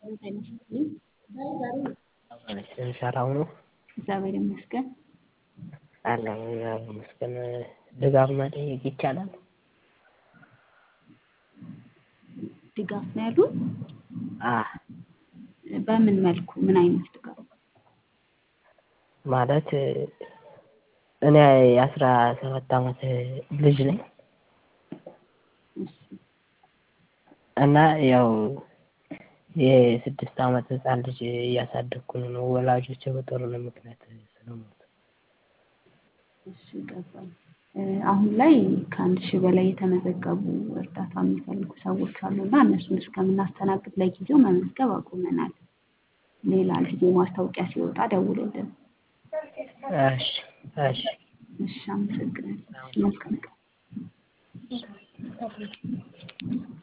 ሰላም ነው? እግዚአብሔር ይመስገን። አለሁ እግዚአብሔር ይመስገን። ድጋፍ መጠየቅ ይቻላል? ድጋፍ ነው ያሉት? አዎ በምን መልኩ ምን አይነት ድጋፍ? ማለት እኔ የአስራ ሰባት አመት ልጅ ነኝ። እሺ እና ያው የስድስት አመት ህፃን ልጅ እያሳደግኩ ነው። ወላጆቼ በጦርነት ምክንያት ስለሞቱ። እሺ ገባኝ። አሁን ላይ ከአንድ ሺህ በላይ የተመዘገቡ እርዳታ የሚፈልጉ ሰዎች አሉና እነሱን እስከምናስተናግድ ለጊዜው መመዝገብ አቁመናል። ሌላ ጊዜ ማስታወቂያ ሲወጣ ደውልልን። እሺ እሺ እሺ አመሰግናለሁ። መልካም ቀን።